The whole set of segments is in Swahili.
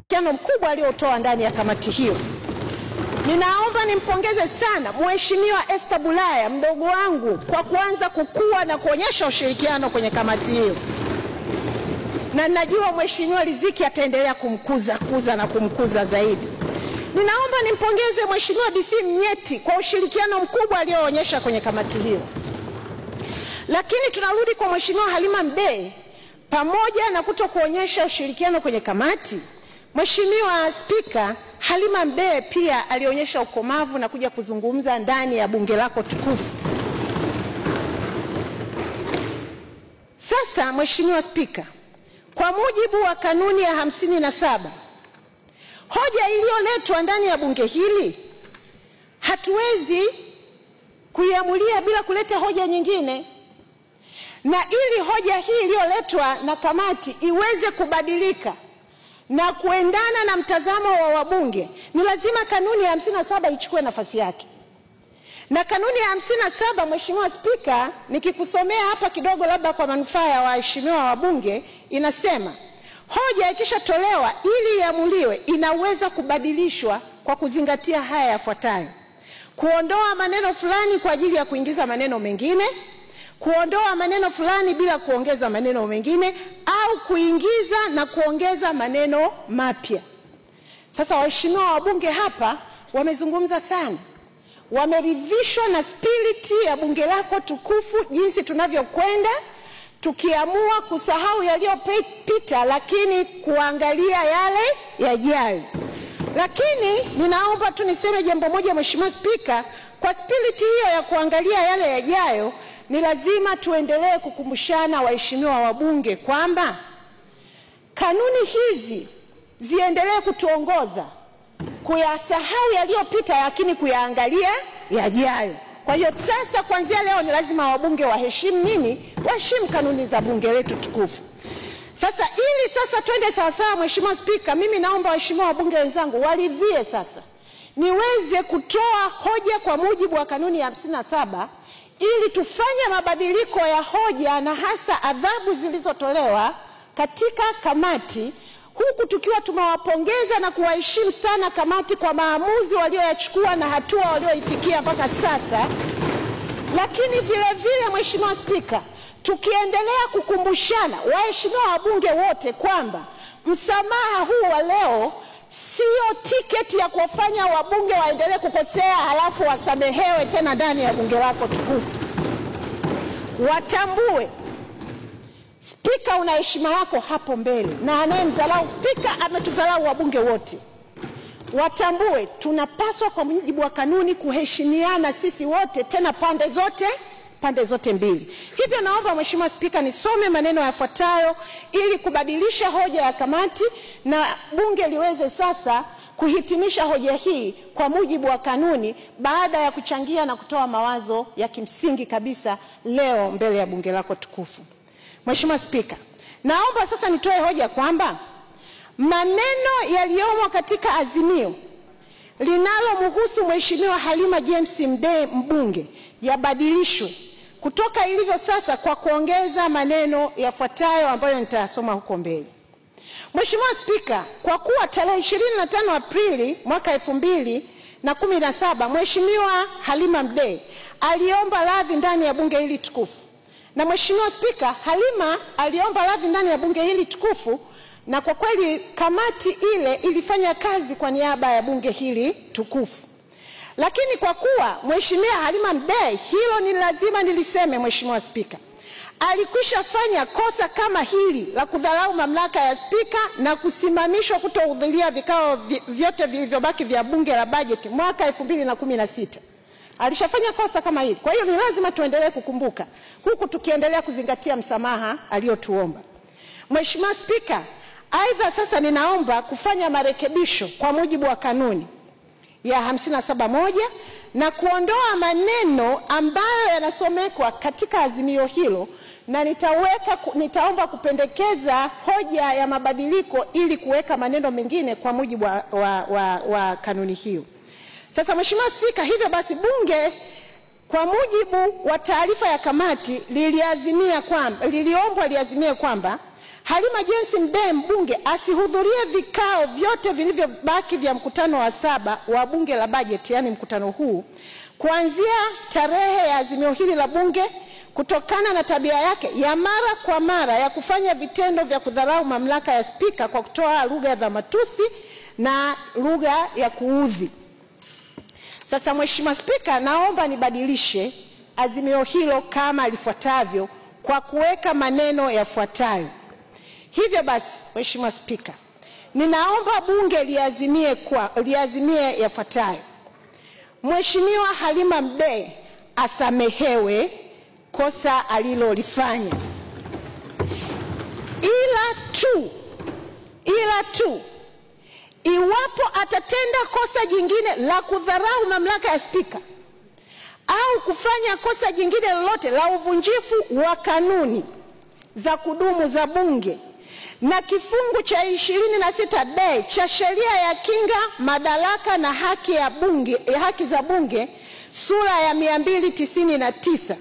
ushirikiano mkubwa aliotoa ndani ya kamati hiyo. Ninaomba nimpongeze sana Mheshimiwa Esther Bulaya mdogo wangu kwa kuanza kukua na kuonyesha ushirikiano kwenye kamati hiyo, na najua Mheshimiwa Riziki ataendelea kumkuza kuza na kumkuza zaidi. Ninaomba nimpongeze Mheshimiwa DC Mnyeti kwa ushirikiano mkubwa alioonyesha kwenye kamati hiyo. Lakini tunarudi kwa Mheshimiwa Halima Mdee, pamoja na kuto kuonyesha ushirikiano kwenye kamati, Mheshimiwa Spika, Halima Mdee pia alionyesha ukomavu na kuja kuzungumza ndani ya bunge lako tukufu. Sasa Mheshimiwa Spika, kwa mujibu wa kanuni ya hamsini na saba hoja iliyoletwa ndani ya bunge hili hatuwezi kuiamulia bila kuleta hoja nyingine, na ili hoja hii iliyoletwa na kamati iweze kubadilika na kuendana na mtazamo wa wabunge, ni lazima kanuni ya hamsini na saba ichukue nafasi yake. Na kanuni ya hamsini na saba Mheshimiwa Spika, nikikusomea hapa kidogo, labda kwa manufaa ya waheshimiwa wabunge, inasema hoja ikishatolewa ili iamuliwe inaweza kubadilishwa kwa kuzingatia haya yafuatayo: kuondoa maneno fulani kwa ajili ya kuingiza maneno mengine, kuondoa maneno fulani bila kuongeza maneno mengine, au kuingiza na kuongeza maneno mapya. Sasa waheshimiwa wabunge hapa wamezungumza sana, wameridhishwa na spiriti ya bunge lako tukufu, jinsi tunavyokwenda tukiamua kusahau yaliyopita, lakini kuangalia yale yajayo. Lakini ninaomba tu niseme jambo moja, Mheshimiwa Spika, kwa spiriti hiyo ya kuangalia yale yajayo, ni lazima tuendelee kukumbushana waheshimiwa wabunge kwamba kanuni hizi ziendelee kutuongoza kuyasahau yaliyopita, lakini kuyaangalia yajayo. Kwa hiyo sasa, kuanzia leo ni lazima wabunge waheshimu nini? Waheshimu kanuni za bunge letu tukufu. Sasa ili sasa twende sawasawa, Mheshimiwa Spika, mimi naomba waheshimiwa wabunge wenzangu waridhie sasa niweze kutoa hoja kwa mujibu wa kanuni ya hamsini na saba ili tufanye mabadiliko ya hoja na hasa adhabu zilizotolewa katika kamati, huku tukiwa tumewapongeza na kuwaheshimu sana kamati kwa maamuzi walioyachukua na hatua walioifikia mpaka sasa. Lakini vile vile, Mheshimiwa Spika, tukiendelea kukumbushana waheshimiwa wabunge wote kwamba msamaha huu wa leo sio tiketi ya kuwafanya wabunge waendelee kukosea halafu wasamehewe tena ndani ya bunge lako tukufu. Watambue spika una heshima yako hapo mbele, na anayemdharau spika ametudharau wabunge wote. Watambue tunapaswa kwa mujibu wa kanuni kuheshimiana sisi wote, tena pande zote pande zote mbili. Hivyo naomba Mheshimiwa Spika nisome maneno yafuatayo ili kubadilisha hoja ya kamati na bunge liweze sasa kuhitimisha hoja hii kwa mujibu wa kanuni, baada ya kuchangia na kutoa mawazo ya kimsingi kabisa leo mbele ya bunge lako tukufu. Mheshimiwa Spika, naomba sasa nitoe hoja kwamba maneno yaliyomo katika azimio linalomhusu Mheshimiwa Halima James Mdee mbunge yabadilishwe kutoka ilivyo sasa kwa kuongeza maneno yafuatayo ambayo nitayasoma huko mbele. Mheshimiwa Spika, kwa kuwa tarehe 25 Aprili mwaka 2017 Mheshimiwa Halima Mdee aliomba radhi ndani ya bunge hili tukufu, na Mheshimiwa Spika, Halima aliomba radhi ndani ya bunge hili tukufu, na kwa kweli kamati ile ilifanya kazi kwa niaba ya bunge hili tukufu lakini kwa kuwa Mheshimiwa Halima Mdee, hilo ni lazima niliseme, Mheshimiwa Spika, alikwisha fanya kosa kama hili la kudharau mamlaka ya spika na kusimamishwa kutohudhuria vikao vyote vilivyobaki vya bunge la bajeti mwaka elfu mbili na kumi na sita. Alishafanya kosa kama hili, kwa hiyo ni lazima tuendelee kukumbuka, huku tukiendelea kuzingatia msamaha aliyotuomba. Mheshimiwa Spika, aidha sasa ninaomba kufanya marekebisho kwa mujibu wa kanuni ya hamsini na saba moja na kuondoa maneno ambayo yanasomekwa katika azimio hilo, na nitaweka, nitaomba kupendekeza hoja ya mabadiliko ili kuweka maneno mengine kwa mujibu wa, wa, wa, wa kanuni hiyo. Sasa Mheshimiwa Spika, hivyo basi bunge kwa mujibu wa taarifa ya kamati liliazimia kwamba liliombwa liazimie kwamba Halima James Mdee mbunge asihudhurie vikao vyote vilivyobaki vya mkutano wa saba wa bunge la bajeti, yaani mkutano huu, kuanzia tarehe ya azimio hili la bunge kutokana na tabia yake ya mara kwa mara ya kufanya vitendo vya kudharau mamlaka ya spika kwa kutoa lugha za matusi na lugha ya kuudhi. Sasa Mheshimiwa Spika, naomba nibadilishe azimio hilo kama lifuatavyo kwa kuweka maneno yafuatayo. Hivyo basi, Mheshimiwa Spika, ninaomba bunge liazimie, kwa, liazimie yafuatayo: Mheshimiwa Halima Mdee asamehewe kosa alilolifanya, ila tu ila tu iwapo atatenda kosa jingine la kudharau mamlaka ya spika au kufanya kosa jingine lolote la uvunjifu wa kanuni za kudumu za bunge na kifungu cha ishirini na sita d cha sheria ya kinga madaraka na haki, ya bunge, ya haki za bunge sura ya 299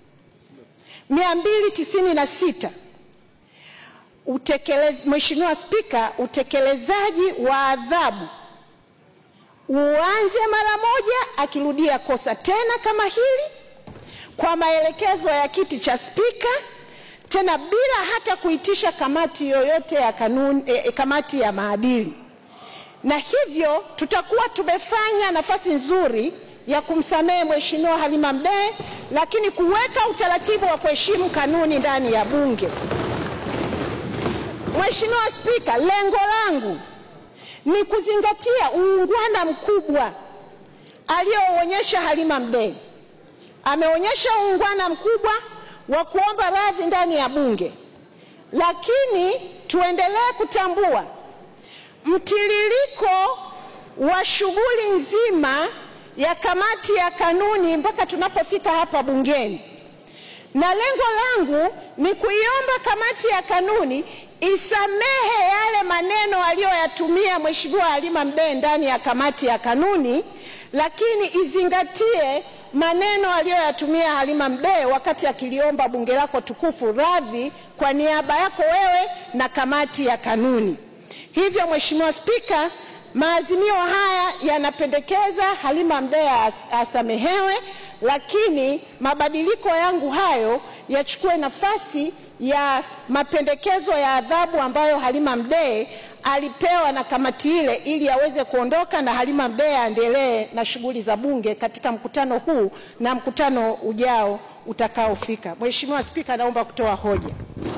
296 utekelez, Mheshimiwa Spika, utekelezaji wa adhabu uanze mara moja akirudia kosa tena kama hili kwa maelekezo ya kiti cha spika, tena bila hata kuitisha kamati yoyote ya kanuni, eh, kamati ya maadili, na hivyo tutakuwa tumefanya nafasi nzuri ya kumsamehe Mheshimiwa Halima Mdee, lakini kuweka utaratibu wa kuheshimu kanuni ndani ya Bunge. Mheshimiwa Spika, lengo langu ni kuzingatia uungwana mkubwa alioonyesha Halima Mdee. Ameonyesha uungwana mkubwa wa kuomba radhi ndani ya Bunge, lakini tuendelee kutambua mtiririko wa shughuli nzima ya kamati ya kanuni mpaka tunapofika hapa bungeni, na lengo langu ni kuiomba kamati ya kanuni isamehe yale maneno aliyoyatumia Mheshimiwa Halima Mdee ndani ya kamati ya kanuni, lakini izingatie maneno aliyoyatumia Halima Mdee wakati akiliomba bunge lako tukufu radhi kwa niaba yako wewe na kamati ya kanuni. Hivyo Mheshimiwa Spika, maazimio haya yanapendekeza Halima Mdee as, asamehewe, lakini mabadiliko yangu hayo yachukue nafasi ya mapendekezo ya adhabu ambayo Halima Mdee alipewa na kamati ile ili aweze kuondoka na Halima Mdee aendelee na shughuli za bunge katika mkutano huu na mkutano ujao utakaofika. Mheshimiwa Spika, naomba kutoa hoja.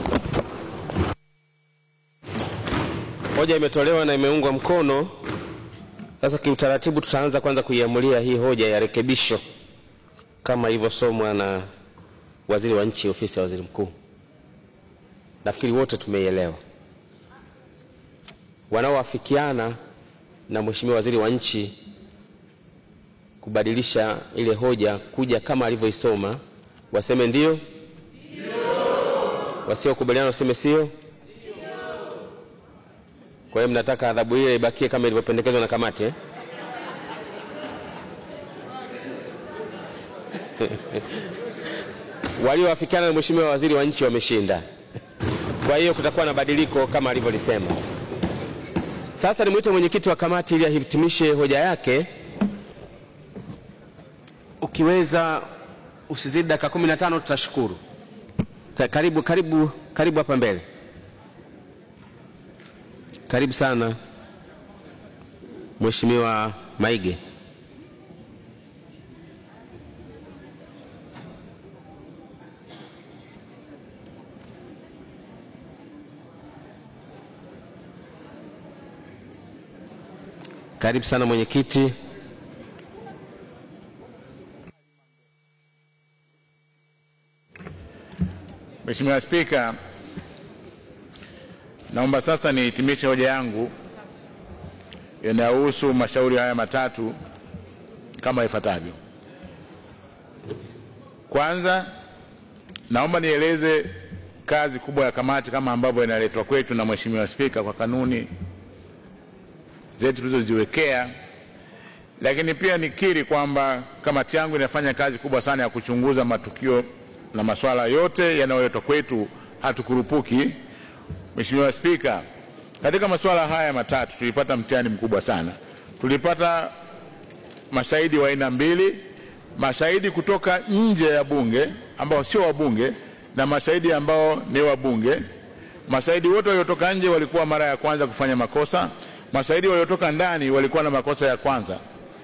Hoja imetolewa na imeungwa mkono. Sasa kiutaratibu, tutaanza kwanza kuiamulia hii hoja ya rekebisho kama ilivyosomwa na waziri wa nchi ofisi ya waziri mkuu. Nafikiri wote tumeielewa. Wanaoafikiana na mheshimiwa waziri wa nchi kubadilisha ile hoja kuja kama alivyoisoma waseme ndio, wasiokubaliana waseme sio. Kwa hiyo mnataka adhabu ile ibakie kama ilivyopendekezwa na kamati eh? Walioafikiana na mheshimiwa waziri wa nchi wameshinda. Kwa hiyo kutakuwa na badiliko kama alivyolisema. Sasa nimwite mwenyekiti wa kamati ili ahitimishe hoja yake. Ukiweza usizidi dakika kumi na tano tutashukuru. Ka- Karibu, karibu, karibu hapa mbele. Karibu sana Mheshimiwa Maige. Karibu sana mwenyekiti. Mheshimiwa Spika, naomba sasa nihitimishe hoja yangu yanayohusu mashauri haya matatu kama ifuatavyo. Kwanza, naomba nieleze kazi kubwa ya kamati kama ambavyo inaletwa kwetu na Mheshimiwa Spika kwa kanuni zetu tulizoziwekea, lakini pia nikiri kwamba kamati yangu inafanya kazi kubwa sana ya kuchunguza matukio na masuala yote yanayoletwa kwetu, hatukurupuki Mheshimiwa Spika, katika masuala haya matatu tulipata mtihani mkubwa sana. Tulipata mashahidi wa aina mbili, mashahidi kutoka nje ya bunge ambao sio wabunge na mashahidi ambao ni wabunge. Mashahidi wote waliotoka nje walikuwa mara ya kwanza kufanya makosa, mashahidi waliotoka ndani walikuwa na makosa ya kwanza,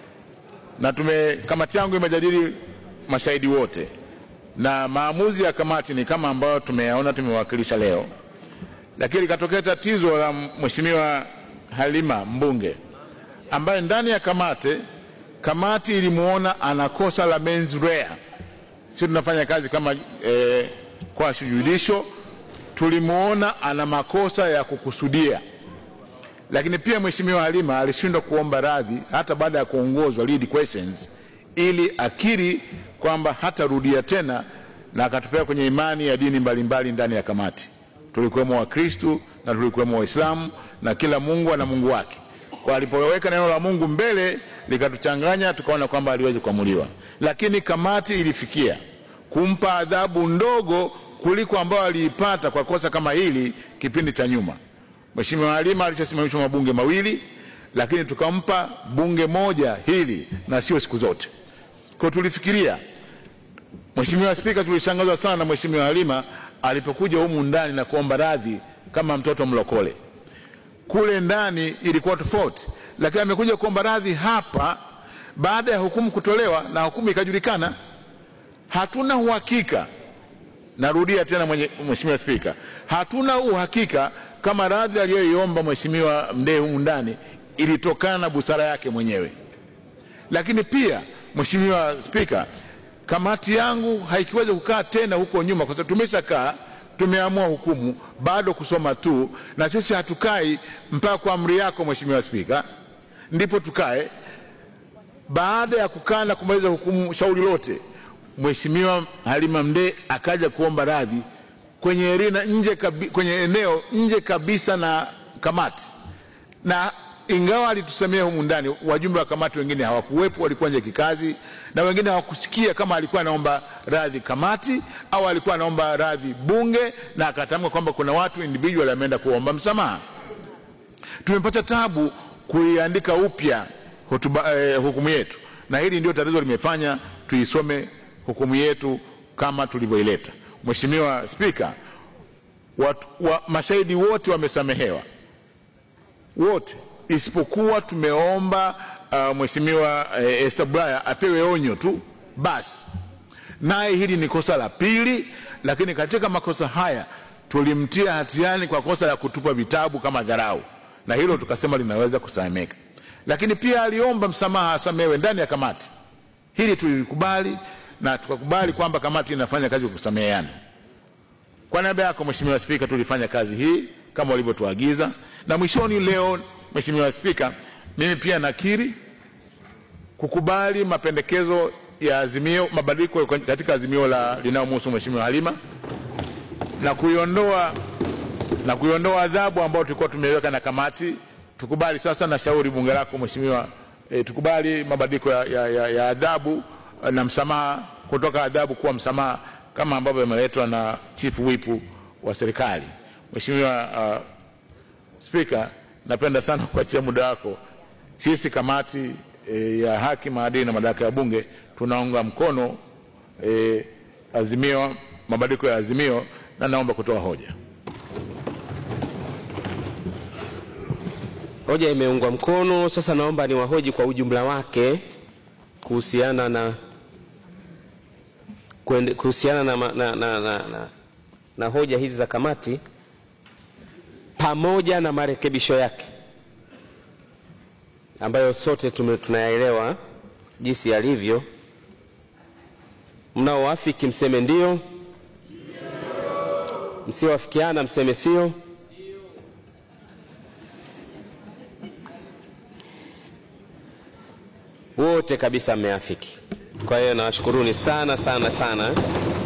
na tume kamati yangu imejadili mashahidi wote na maamuzi ya kamati ni kama ambayo tumeyaona tumewakilisha leo, lakini likatokea tatizo la Mheshimiwa Halima mbunge ambaye ndani ya kamati kamati ilimuona ana kosa la mens rea. Sisi tunafanya kazi kama eh, kwa judicial, tulimuona ana makosa ya kukusudia, lakini pia Mheshimiwa Halima alishindwa kuomba radhi hata baada ya kuongozwa lead questions ili akiri kwamba hatarudia tena, na akatupea kwenye imani ya dini mbalimbali mbali ndani ya kamati. Tulikuwemo Wakristu na tulikuwemo Waislamu na kila Mungu ana Mungu wake. Kwa alipoweka neno la Mungu mbele likatuchanganya, tukaona kwamba aliwezi kuamuliwa, lakini kamati ilifikia kumpa adhabu ndogo kuliko ambayo aliipata kwa kosa kama hili kipindi cha nyuma. Mheshimiwa Halima alishasimamishwa mabunge mawili, lakini tukampa bunge moja hili na sio siku zote. Kwa tulifikiria, Mheshimiwa Spika, tulishangazwa sana na Mheshimiwa Halima alipokuja humu ndani na kuomba radhi kama mtoto mlokole. Kule ndani ilikuwa tofauti, lakini amekuja kuomba radhi hapa baada ya hukumu kutolewa na hukumu ikajulikana. Hatuna uhakika, narudia tena mwenye, Mheshimiwa Spika, hatuna uhakika kama radhi aliyoiomba Mheshimiwa Mdee humu ndani ilitokana na busara yake mwenyewe. Lakini pia Mheshimiwa Spika, kamati yangu haikiweza kukaa tena huko nyuma, kwa sababu tumeshakaa tumeamua hukumu, bado kusoma tu, na sisi hatukai mpaka kwa amri yako Mheshimiwa Spika ndipo tukae. Baada ya kukaa na kumaliza hukumu shauri lote, Mheshimiwa Halima Mdee akaja kuomba radhi kwenye erina nje kabi, kwenye eneo nje kabisa na kamati, na ingawa alitusemea humu ndani, wajumbe wa kamati wengine hawakuwepo, walikuwa nje kikazi, na wengine hawakusikia kama alikuwa anaomba radhi kamati au alikuwa anaomba radhi bunge, na akatamka kwamba kuna watu individual ameenda kuomba msamaha. Tumepata tabu kuiandika upya hotuba eh, hukumu yetu, na hili ndio tatizo limefanya tuisome hukumu yetu kama tulivyoileta. Mheshimiwa Spika, watu, wa, mashahidi wote wamesamehewa wote isipokuwa tumeomba uh, Mheshimiwa eh, Esther Bulaya apewe onyo tu basi, naye hili ni kosa la pili, lakini katika makosa haya tulimtia hatiani kwa kosa la kutupa vitabu kama dharau, na hilo tukasema linaweza kusameka. Lakini pia aliomba msamaha asamewe ndani ya kamati. Hili tulilikubali na tukakubali kwamba kamati inafanya kazi kwa kusameheana. Kwa niaba yako Mheshimiwa Spika, tulifanya kazi hii kama walivyotuagiza, na mwishoni leo, Mheshimiwa Spika, mimi pia nakiri kukubali mapendekezo ya azimio, mabadiliko katika azimio la linalomhusu Mheshimiwa Halima na kuiondoa na kuiondoa adhabu ambayo tulikuwa tumeweka na kamati. Tukubali sasa na shauri bunge lako Mheshimiwa, e, tukubali mabadiliko ya, ya, ya, ya adhabu na msamaha kutoka adhabu kuwa msamaha kama ambavyo yameletwa na Chief Whip wa serikali. Mheshimiwa uh, Spika, napenda sana kuachia muda wako. Sisi kamati e, ya haki, maadili na madaraka ya Bunge tunaunga mkono e, azimio, mabadiliko ya azimio na naomba kutoa hoja. Hoja imeungwa mkono. Sasa naomba niwahoji kwa ujumla wake kuhusiana na kuende- kuhusiana na, ma- na, na, na, na, na hoja hizi za kamati pamoja na marekebisho yake ambayo sote tume- tunayaelewa jinsi yalivyo. Mnaoafiki mseme ndio, msioafikiana mseme sio. Wote kabisa mmeafiki. Kwa hiyo nawashukuruni sana sana sana.